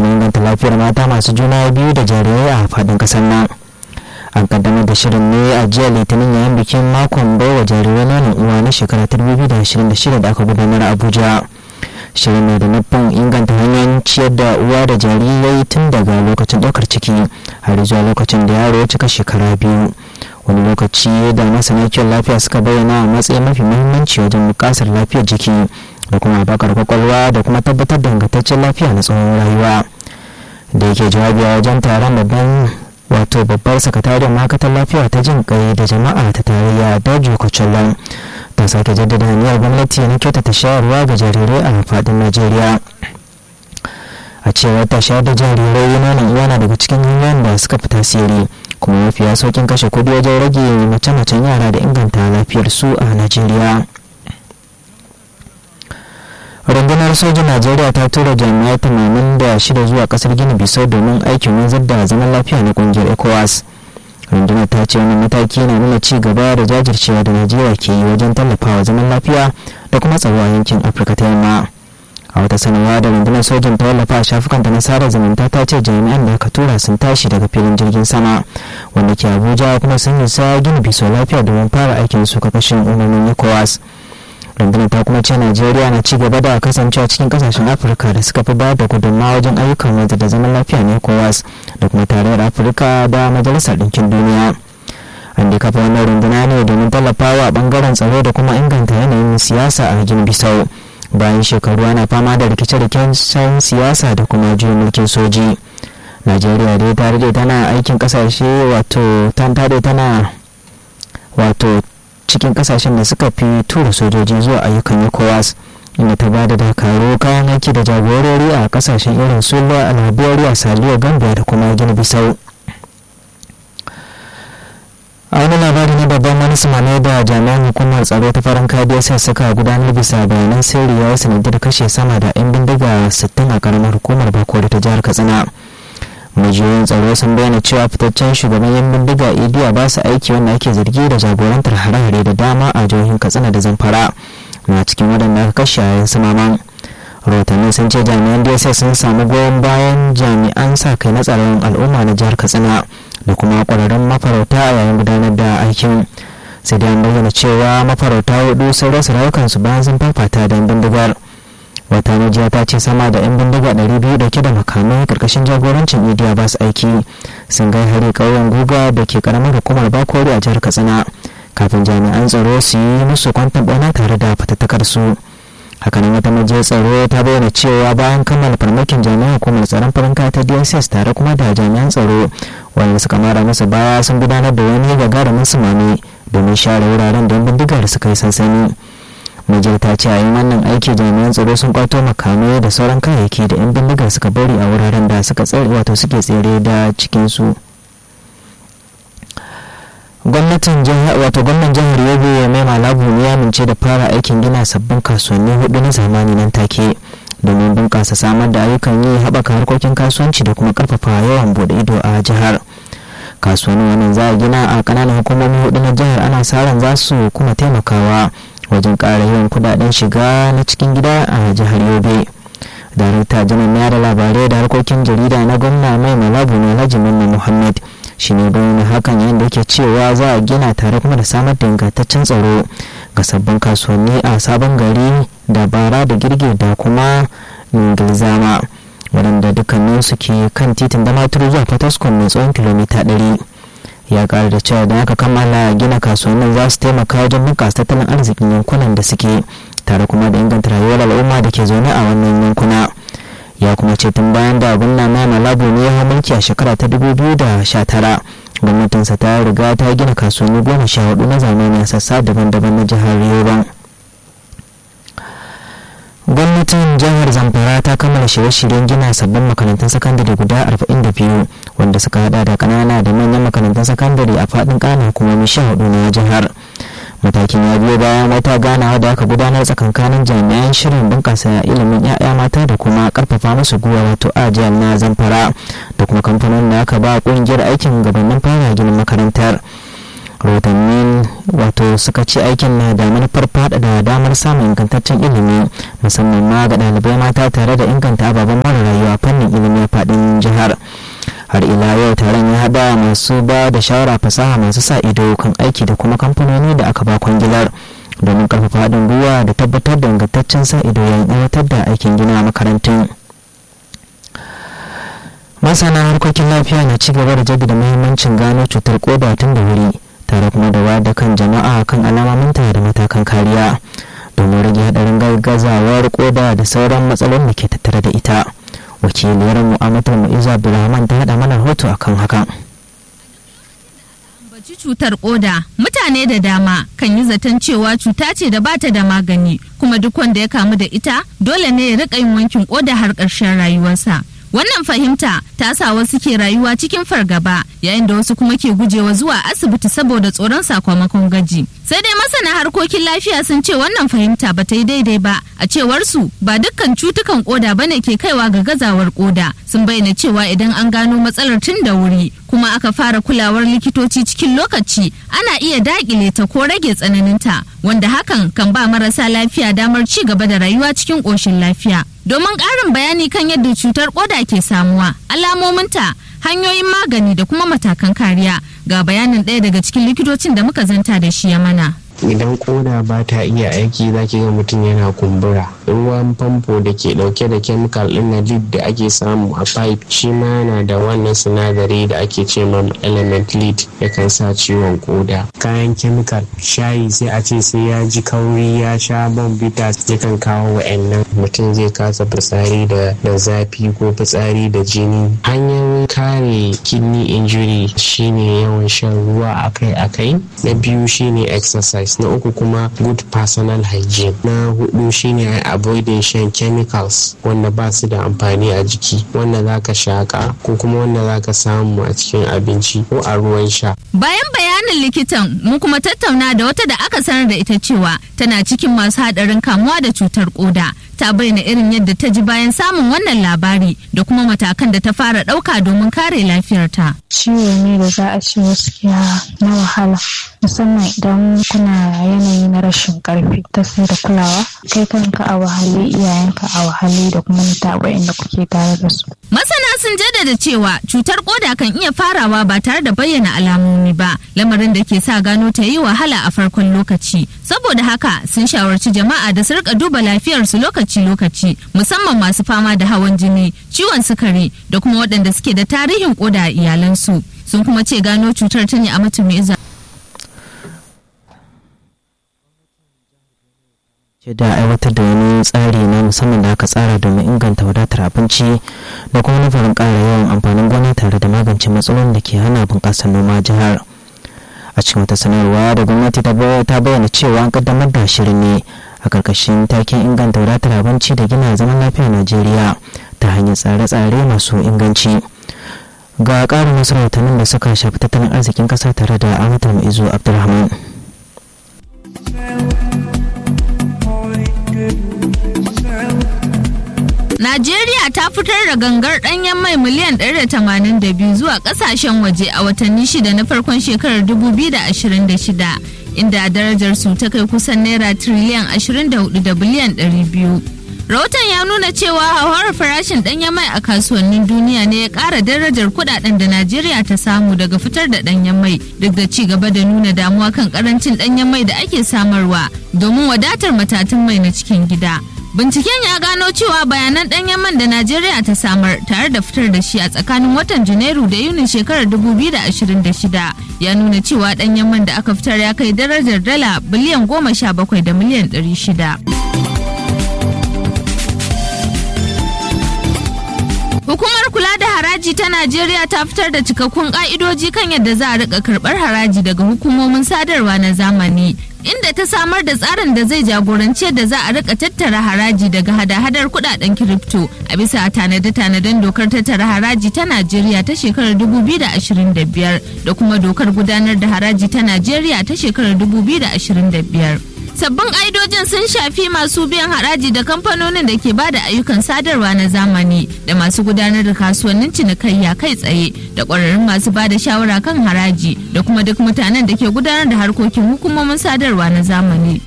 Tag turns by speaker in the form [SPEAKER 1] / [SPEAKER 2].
[SPEAKER 1] kuma inganta lafiyar mata masu juna biyu da jarirai a faɗin ƙasar nan an kaddamar da shirin ne a jiya litinin yayin bikin makon baiwa jarirai nonon uwa na shekara 2026 da aka gudanar a abuja shirin ne da nufin inganta hanyoyin ciyar da uwa da jarirai tun daga lokacin ɗaukar ciki har zuwa lokacin da yaro ya cika shekara biyu wani lokaci da masana kiwon lafiya suka bayyana a matsayin mafi muhimmanci wajen bukasar lafiyar jiki da kuma bakar kwakwalwa da kuma tabbatar da ingantaccen lafiya na tsawon rayuwa da yake jawabi a wajen taron babban wato babbar sakatariyar ma'aikatar lafiya ta jin kai da jama'a ta tarayya dajo kwacholan ta sake jaddada niyyar gwamnati na kyautata shayarwa ga jarirai a faɗin najeriya a cewar ta shayar da jarirai nonon uwa na daga cikin hanyoyin da suka fi tasiri kuma mafiya saukin kashe kudi wajen rage mace-macen yara da inganta lafiyar su a najeriya rundunar sojin najeriya ta tura jami'ai tamanin da shida zuwa kasar gini bisau domin aikin wanzar da zaman lafiya na kungiyar ecowas rundunar ta ce wani mataki na nuna ci gaba da jajircewa da najeriya ke yi wajen tallafawa zaman lafiya da kuma tsaro a yankin afirka ta yamma a wata sanarwa da rundunar sojin ta wallafa a shafukanta na sada zumunta ta ce jami'an da aka tura sun tashi daga filin jirgin sama wanda ke abuja kuma sun isa gini biso lafiya domin fara aikin su kakashin umarnin ecowas rundunar ta kuma ce najeriya na ci gaba da kasancewa cikin kasashen afirka da suka fi bayar da gudunmawa wajen ayyukan wanzu da zaman lafiya na ecowas da kuma tarayyar afirka da majalisar ɗinkin duniya an da kafa wannan runduna ne domin tallafawa bangaren tsaro da kuma inganta yanayin siyasa a gini bisau bayan shekaru ana fama da rikice-rikicen siyasa da kuma juyin mulkin soji najeriya dai ta rage tana aikin kasashe wato tantare tana wato cikin kasashen da suka fi tura sojoji zuwa ayyukan ecowas inda ta bada dakaru kayan aiki da jagorori a kasashen irin su liberia saliyo gambia da kuma gini bisau a wani labari na babban manisma ne da jami'an hukumar tsaro ta farin kadiya sai suka gudanar bisa bayanan sirri ya sanadiyar kashe sama da 'yan bindiga 60 a karamar hukumar bakori ta jihar katsina majiyoyin tsaro sun bayyana cewa fitaccen shugaban yan bindiga idiya ba su aiki wanda ake zargi da jagorantar hare-hare da dama a jihohin katsina da zamfara na cikin waɗanda aka kashe a yan samaman rahotanni sun ce jami'an dss sun samu goyon bayan jami'an sa kai na tsaron al'umma na jihar katsina da kuma ƙwararrun mafarauta a yayin gudanar da aikin sai dai an bayyana cewa mafarauta hudu sun rasa rayukansu bayan sun fafata da bindigar wata majiya ta ce sama da 'yan bindiga 200 dauke da makamai karkashin jagorancin idiya ba su aiki sun gai hari ƙauyen guga da ke karamar hukumar bakori a jihar katsina kafin jami'an tsaro su yi musu kwantan bauna tare da fatattakar su hakanan wata majiyar tsaro ta bayyana cewa bayan kammala farmakin jami'an hukumar tsaron farin ta dss tare kuma da jami'an tsaro wanda suka mara musu baya sun gudanar da wani gagarumin sumami domin share wuraren da 'yan bindigar suka yi sansani Nijar ta ce a yin wannan aiki jami'an tsaro sun kwato makamai da sauran kayayyaki da 'yan bindigar suka bari a wuraren da suka tsere wato suke tsere da cikinsu. gwamnatin jihar wato gwamnan jihar yobe ya mai malabu ne ya mince da fara aikin gina sabbin kasuwanni hudu na zamani nan take domin bunƙasa samar da ayyukan yi haɓaka harkokin kasuwanci da kuma ƙarfafa yawan bude ido a jihar kasuwannin wannan za a gina a ƙananan hukumomi hudu na jihar ana sa ran za su kuma taimakawa wajen ƙara yawan kudaden shiga na cikin gida a jihar yobe darakta janar na da labarai da harkokin jarida na gwamna mai malabu na alhaji mamman muhammad shi ne bayyana hakan yayin da yake cewa za a gina tare kuma da samar da ingantaccen tsaro ga sabbin kasuwanni a sabon gari da bara da girge da kuma ingilzama waɗanda dukkanin su ke kan titin damaturu zuwa fataskon mai tsawon kilomita 100 ya ƙara da cewa da aka kammala gina kasuwannin za su taimaka wajen bunƙasa tattalin arzikin yankunan da suke tare kuma da inganta rayuwar al'umma da ke zaune a wannan yankuna ya kuma ce tun bayan da gwamna mai malabu ne ya mulki a shekara ta 2019 gwamnatinsa ta riga ta gina kasuwanni goma sha hudu na zamani a sassa daban-daban na jihar yoban gwamnatin jihar zamfara ta kammala shirye-shiryen gina sabbin makarantun sakandare guda 42 wanda suka hada da kanana da manyan makarantun sakandare a faɗin ƙananan hukumomi sha hudu na jihar matakin ya biyo bayan wata ganawa da aka gudanar tsakankanin jami'an shirin bunƙasa ilimin 'ya'ya mata da kuma karfafa musu guwa wato ajiyar na zamfara da kuma kamfanin da aka ba ƙungiyar aikin gabanin fara ginin makarantar rahotannin wato suka ce aikin na da manufar faɗaɗa damar samun ingantaccen ilimi musamman ma ga ɗalibai mata tare da inganta ababen mara rayuwa fannin ilimi a masu ba da shawara fasaha masu sa ido kan aiki da kuma kamfanoni da aka ba kwangilar domin karfafa haɗin gwiwa da tabbatar da ingantaccen sa ido yayin aiwatar da aikin gina makarantun masana harkokin lafiya na ci gaba da jaddada muhimmancin gano cutar koda tun da wuri tare kuma da wayar da kan jama'a kan alamominta da matakan kariya domin rage haɗarin gaggazawar koda da sauran matsalolin da ke tattare da ita wakiliyar mu'amatar mu'izu abdulrahman ta haɗa mana rahoto akan hakan
[SPEAKER 2] ambaci cutar koda mutane da dama kan yi zaton cewa cuta ce da bata da magani kuma duk wanda ya kamu da ita dole ne ya rika yin wankin koda har ƙarshen rayuwarsa wannan fahimta ta sa wasu ke rayuwa cikin fargaba yayin da wasu kuma ke gujewa zuwa asibiti saboda tsoron sakamakon gaji sai dai masana harkokin lafiya sun ce wannan fahimta ba ta yi daidai ba a cewar su ba dukkan cutukan koda bane ke kaiwa ga gazawar koda sun bayyana cewa idan an gano matsalar tun da wuri kuma aka fara kulawar likitoci cikin lokaci ana iya dakile ta ko rage tsananinta wanda hakan kan ba marasa lafiya damar ci gaba da rayuwa cikin ƙoshin lafiya domin ƙarin bayani kan yadda cutar koda ke samuwa alamominta hanyoyin magani da kuma matakan kariya ga bayanin ɗaya daga cikin likitocin da muka zanta da shi ya mana
[SPEAKER 3] idan koda ba ta iya aiki za ki ga mutum yana kumbura ruwan famfo da ke dauke da kemikal din na lead da ake samu a pipe shi ma yana da wannan sinadari da ake ce ma element lead yakan sa ciwon koda kayan kemikal shayi sai a ce sai ya ji kauri ya sha bombita yakan kawo wa'annan mutum zai kasa fitsari da da zafi ko fitsari da jini hanyar kare kidney injury shine yawan shan ruwa akai-akai na biyu shine exercise na uku kuma good personal hygiene na hudu shine avoiding shan chemicals wanda ba su da amfani a jiki wanda zaka shaka ko kuma wanda zaka samu a cikin abinci ko a ruwan sha
[SPEAKER 2] bayan bayanin likitan mun kuma tattauna da wata da aka sanar da ita cewa tana cikin masu hadarin kamuwa da cutar koda ta bayyana irin yadda ta ji bayan samun wannan labari da kuma matakan da ta fara ɗauka domin kare lafiyarta.
[SPEAKER 4] Ciwo ne da za a ce gaskiya na wahala musamman idan kuna yanayi na rashin karfi ta sai da kulawa kai kanka a wahale iyayenka a wahale da kuma mutaba inda kuke tare da su.
[SPEAKER 2] Masana sun jaddada cewa cutar koda kan iya farawa ba tare da bayyana alamomi ba lamarin da ke sa gano ta yi wahala a farkon lokaci saboda haka sun shawarci jama'a da su rika duba lafiyarsu lokaci-lokaci musamman masu fama da hawan jini ciwon sukari da kuma waɗanda suke da tarihin koda a iyalansu sun kuma ce gano cutar ta ne a mutum
[SPEAKER 1] da aiwatar da wani tsari na musamman da aka tsara domin inganta wadatar abinci da kuma nufarin ƙara yawan amfanin gona tare da magance matsalolin da ke hana bunƙasar noma jihar a cikin wata sanarwa da gwamnati ta bayyana cewa an kaddamar da shirin ne a ƙarƙashin taken inganta wadatar abinci da gina zaman lafiyar najeriya ta hanyar tsare-tsare masu inganci ga ƙarin wasu rahotannin da suka shafi tattalin arzikin ƙasa tare da amatar maizu abdulrahman
[SPEAKER 2] Najeriya ta fitar da gangar ɗanyen mai miliyan 182 zuwa ƙasashen waje a watanni shida na farkon shekarar 2026 inda darajar su ta kai kusan naira triliyan 24 da biliyan 200. Rahoton ya nuna cewa hauhawar farashin ɗanyen mai a kasuwannin duniya ne ya ƙara darajar kuɗaɗen da Najeriya ta samu daga fitar da ɗanyen mai duk da ci gaba da nuna damuwa kan ƙarancin ɗanyen mai da ake samarwa domin wadatar matatun mai na cikin gida. Binciken ya gano cewa bayanan ɗanyen man da Najeriya ta samar tare da fitar da shi a tsakanin watan Janairu da Yunin shekarar 2026 ya nuna cewa ɗanyen man da aka fitar ya kai darajar dala biliyan goma sha bakwai da miliyan ɗari shida. Hukumar kula da haraji ta Najeriya ta fitar da cikakkun ka'idoji kan yadda za a rika karɓar haraji daga hukumomin sadarwa na zamani. Inda ta samar da tsarin da zai jagoranci yadda za a rika tattara haraji daga hada-hadar kudaden kiripto a bisa tanade-tanaden dokar tattara haraji ta Najeriya ta shekarar 2025 da kuma dokar gudanar da haraji ta Najeriya ta shekarar 2025. sabbin ƙa'idojin sun shafi masu biyan haraji da kamfanonin da ke ba da ayyukan sadarwa na zamani da masu gudanar da kasuwannin cinikayya kai tsaye da ƙwararrun masu ba da shawara kan haraji da kuma duk mutanen da ke gudanar da harkokin hukumomin sadarwa na zamani